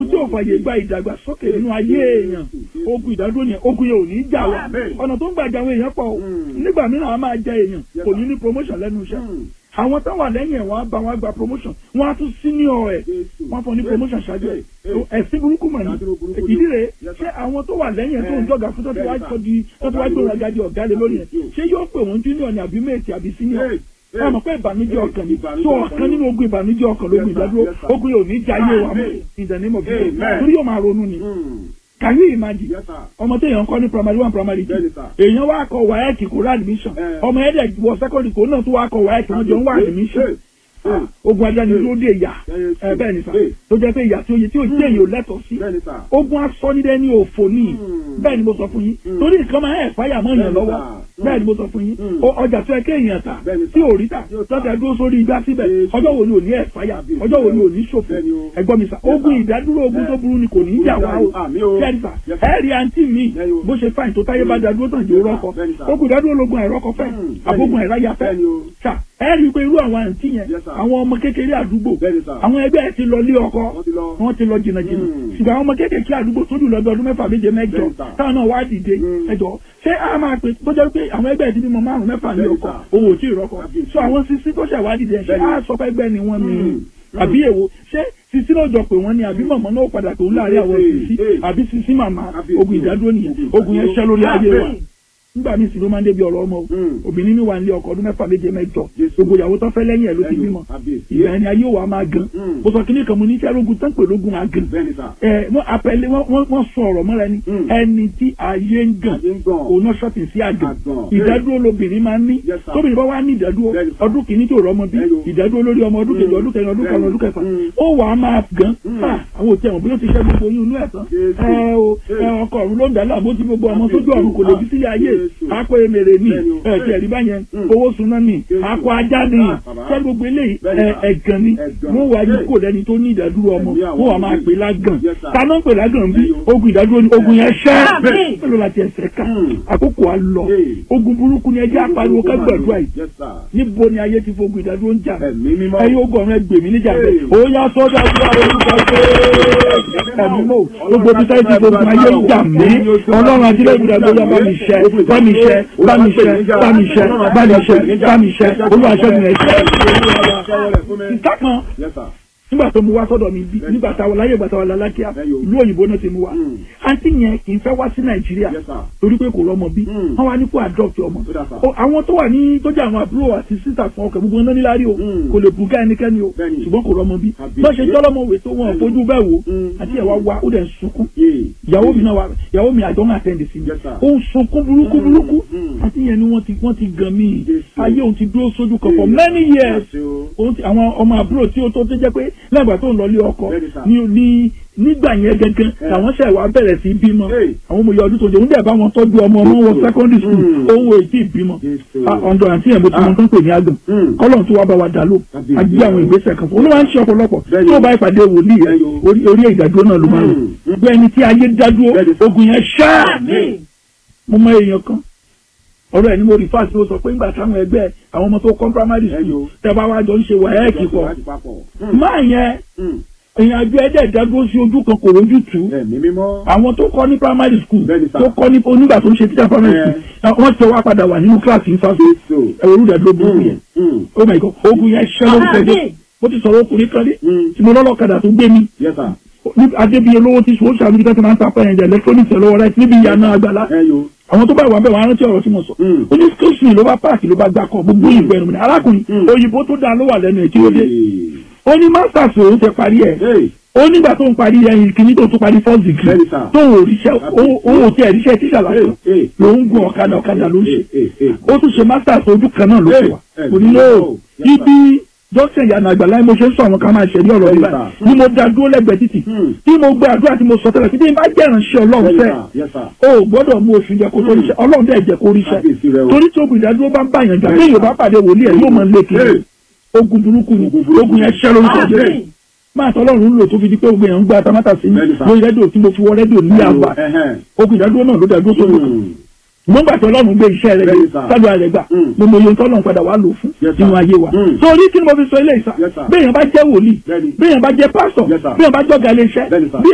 tí ò fàyè gba ìdàgbàsókè nínú ayé èèyàn ogun ìdádúró yẹn ogun yẹn ò ní jà wá ọ̀nà tó ń gbà jà àwọn èèyàn pọ̀ o nígbà mìíràn a máa jẹ èèyàn kò ní ní promotion lẹ́nu iṣẹ́ àwọn tó wà lẹ́yìn ẹ̀ wọ́n á bá wọn gba promotion wọ́n á tún senior ẹ̀ wọ́n fún ní promotion ṣáájú ẹ̀ ẹ̀sìn burúkú mọ̀ ní ìdí rẹ̀ ṣé àwọn tó wà lẹ́yìn ẹ̀ tó ń jọ̀gà fún tó ti wá tó di tó ti wá gbé wọn gadi ọ̀gá lé lórí ẹ̀ ṣé yóò pè wọ́n junior ní àbí mate àbí senior ẹ mọ̀ pé ìbànújẹ́ ọkàn ni tó ọ̀kan nínú ogun ìbànújẹ́ ọkàn lógun ìdádúró ogun yóò ní jayé wa mọ́ in the name of Jesus torí yóò máa ronú ni can you imagine ọmọ tó èèyàn kọ́ ní primary one primary two èèyàn wá kọ wáyẹ̀kì kó rà admission ọmọ ẹ̀dẹ̀ wọ secondary kó náà tó wá kọ wáyẹ̀kì wọ́n jọ ń wá admission ogun ajá ni ló dé ìyà ẹ bẹ́ẹ̀ ni sà tó jẹ́ pé ìyà tí ó yẹ tí ó jẹ́ èyàn ò lẹ́tọ̀ọ́ sí ogun asọ́nidẹ́ ní òfò ní bẹ́ẹ̀ ni mo sọ fún yín torí nǹkan máa ń ẹ̀fáyà mọ́ èèyàn lọ́wọ́ bẹ́ẹ̀ ni mo sọ fún yín ọjà tó yẹ kí èèyàn tà tí ò rí tà lọ́tà dúró sórí igbá síbẹ̀ ọjọ́ wo ni ò ní ẹ̀fáyà ọjọ́ wo ni ò ní ṣòfò ẹ̀gbọ́n mi sà ogun ìdádúró ogun tó burú ni kò ní í jà wá o kẹ́rì sà ẹ̀rì àǹtí mi bó ṣe fáìn tó táyé bá dádúró tàn jẹ́ rọ́kọ ogun ìdádúró logun àìrọ́kọ fẹ́ àbógun àìráyà fẹ́ sà ẹ rí i pé irú àwọn àǹtí yẹn àwọn ọmọ kékeré àdúgbò àwọn ẹgbẹ́ ẹ ti lọ lé ọkọ wọ́n ti lọ jìnnà jìnnà ṣùgbọ́n àwọn ọmọ kékeré àdúgbò tó jù lọ́dọ̀ ọdún mẹ́fà méje mẹ́jọ táwọn náà wá dìde ẹjọ́ ṣé a máa pè tó jẹ́ pé àwọn ẹgbẹ́ ẹ ti bímọ márùn mẹ́fà ní ọkọ owó tí ì rọ́kọ so àwọn sisi tó ṣẹ̀ wá dìde ṣé a sọ pé ẹgbẹ́ ni wọ́n mi àbí èwo ṣé sisi náà jọ pé wọ́n ní àbí mọ̀mọ́ náà padà tó ń láàrin àwọn sisi àbí sisi màmá ogun ìdádúró nìyẹn ogun yẹn ṣẹ́ lórí ayé wa nígbà míì sì ló máa ń débi ọ̀rọ̀ ọmọ o obìnrin mi wà nílé ọkọ ọdún mẹ́fà méje mẹ́jọ gbogbo ìyàwó tó fẹ́ lẹ́yìn ẹ̀ ló ti bímọ ìgbà ẹni ayé wa máa gan mo sọ kíní kan mo ní iṣẹ́ lógun tán pè lógun máa gan ẹ wọ́n apẹ̀lẹ́ wọ́n sọ ọ̀rọ̀ mọ́ra ẹni ẹni tí ayé ń gàn òun náà ṣọ́ọ̀tì sí àgàn ìdádúró lobìnrin máa ń ní tóbìnrin bá wà ní ìdádúró ọdún kìíní tó rọ ọmọ bí ìdádúró lórí ọmọ ọdún kejì ọdún kẹrin ọdún karùn ọdún kẹfà ó wà á máa gan àwọn òtí ẹ̀wọ̀n bí ó ti ṣẹ́ gbogbo oyún inú ẹ̀ tán ẹ o ọkọ̀ ọ̀run ló ń dà láàbò tí gbogbo ọmọ sójú ọ̀run kò lè bí sílé ayé akọ emèrè ni ẹ̀ẹ́dì ẹ̀rí báyẹn owó suná ni akọ ajá ni sẹ́ni gbogbo eléyìí ẹ̀gàn ni wọ́n wá yí kò lẹ́ni tó ní ìdádúró ọmọ wọ́n wá máa pè lágàn taná ń pè lágàn bí ogun ìdádúró ni ogun yẹn ṣẹ́ pẹ̀lú láti ẹsẹ̀ ká àkókò á lọ ogun burúkú ni ẹjẹ́ apariwo ká gbàdúrà yìí níbo ni ayé ti fogun ìdádúró ń jà ẹ̀yin ogun ọ̀run ẹgbẹ̀ mi níjà bẹ́ẹ̀ ó yá sọ́dọ̀ àdúrà orúkọ ẹ̀mí mọ́ gbogbo bí sáyé ti fogun ayé ń jà mí ọlọ́run àti ilé ìgbìdá gbọ́dọ̀ bá mi ṣẹ́ bá mi ṣẹ́ bá mi ṣẹ́ bá mi ṣẹ́ bá mi ṣẹ́ bá mi ṣẹ́ olúwa ṣẹ́ mi rẹ̀ ṣẹ́. ìta kan nígbà tó mu wá sọ́dọ̀ mi bí nígbà táwọn láyé ìgbà táwọn lálákíá ìlú òyìnbó náà ti mu wá àǹtí yẹn kì í fẹ́ wá sí nàìjíríà torí pé kò rọ́mọ bí wọ́n wá ní kó adopt ọmọ àwọn tó wà ní tó jẹ́ àwọn àbúrò àti sísà fún ọkọ̀ gbogbo náà níláàrí o kò lè bùgá ẹnikẹ́ni o ṣùgbọ́n kò rọ́mọ bí bá ṣe jọ́lọ́mọ wè tó wọn fojú bẹ́ẹ̀ wò àti ẹ̀wá wa ó dẹ̀ ń sunkún ìyàwó mi náà wà ìyàwó mi àjọ ń àtẹ̀ǹdì sí mi ó ń sunkún burúkú burúkú àti yẹn ni wọ́n ti wọ́n ti gan mí ayé òun ti dúró sójú kan for many years àwọn ọmọ àbúrò tí ó tó tó jẹ́ pé lẹ́gbàá tó ń lọlé ọkọ ní ní nígbà yẹn gẹ́gẹ́ làwọn ṣẹ̀ wá bẹ̀rẹ̀ sí bímọ àwọn ọmọ ìyá ọdún tó jẹ́ oúnjẹ bá wọn tọ́jú ọmọ ọmọ wọn secondary school ohun èyí bímọ ọ̀dọ̀ àti ẹ̀mọ́ tí wọ́n tó ń pè ní àgàn kọ́lọ̀ tó wá bá wa dà ló àgbé àwọn ìgbésẹ̀ kan fún un ló máa ń ṣe ọ̀pọ̀lọpọ̀ tí ó bá ìpàdé wòlíì rẹ orí ìdádúró náà ló máa ń lò gbé ẹni tí ayé dádúró ogun yẹn ṣáà mo mọ èèyàn kan ọ̀rọ̀ ẹ̀ ni mo rí fáṣí ó sọ pé ńgbà táwọn ẹgbẹ́ àwọn ọmọ tó kọ́ primary school tẹ́ bá wá jọ ń ṣe wàhálà pọ̀ máa yẹn èèyàn àjọ ẹ̀dẹ̀ ìdádúró sí ojú kan kò rójú tù àwọn tó kọ́ ní primary school tó kọ́ ní onígbà tó ń ṣe teacher primary school wọ́n ti wá padà wà nínú kíláàsì ìfàṣẹ ẹ̀rọ olùdàdúró burúkú yẹn oh my god ogun yẹn ṣẹ́ lórúkọ ẹ̀dẹ̀ mo ti sọ̀rọ̀ ọkùnrin kan dé tí mo lọ́lọ́kadà tó gbé mi adébíyẹ lówó tí sòwò ṣàlùbí tó ti máa ń ta pẹ́yìn jẹ́ electronics ẹ̀ lọ́wọ́ rẹ̀ níbi ìyànà àgbàlá àwọn tó bá wà bẹ́ẹ̀ wọ́n á rántí ọ̀rọ̀ tí mo sọ ó ní station ló bá páàkì ló bá gbà kọ́ gbogbo ìgbà ẹnu mi arákùnrin òyìnbó tó dáa ló wà lẹ́nu ẹ̀ tí ó dé ó ní masters òun ti parí ẹ̀ ó nígbà tó ń parí ẹyin kìíní tó tún parí first degree tó ń òrìṣẹ́ òun ò tí ẹ̀ ríṣẹ́ tíṣà lásán ló ń gun ọ̀kadà ọ̀kadà ló ń ṣe ó tún ṣe masters ojú kan náà ló ṣe wà kò ní lóò ibi dókítà ìyànà àgbàlá mo ṣe ń sọ àwọn kan máa ṣẹlẹ̀ ọ̀rọ̀ nígbà ni mo da dúró lẹ́gbẹ̀ẹ́ títì tí mo gbé àdúrà tí mo sọ tẹ́lẹ̀ tí bí n bá jẹ́ ìránṣẹ́ ọlọ́run fẹ́ o gbọ́dọ̀ mú oṣù jẹ kó tó ríṣẹ́ ọlọ́run dẹ̀ jẹ́ kó ríṣẹ́ torí tí ogun ìdádúró bá ń bá yàn jà bí yorùbá pàdé wòlíì ẹ̀ yóò máa lé kiri ogun burúkú ni ogun yẹn ṣẹ́ lórúkọ jẹ́ máa tọ́ ọlọ́run lò tó fi di pé ogun yẹn ń gba tamátà sí mi lórí rédíò tí mo fi wọ rédíò ní àgbà ogun ìdádúró náà ló dàdúró sórí kan mo ń gbà tí ọlọ́run gbé iṣẹ́ rẹ̀ gbé sádùn rẹ̀ gbà mo mọ iye tọ́lọ́run padà wà lò fún nínú ayé wa. torí kí ni mo fi sọ ilé ìsà béèyàn bá jẹ́ wòlíì béèyàn bá jẹ́ pásọ̀ béèyàn bá jọ́gà ilé iṣẹ́ bí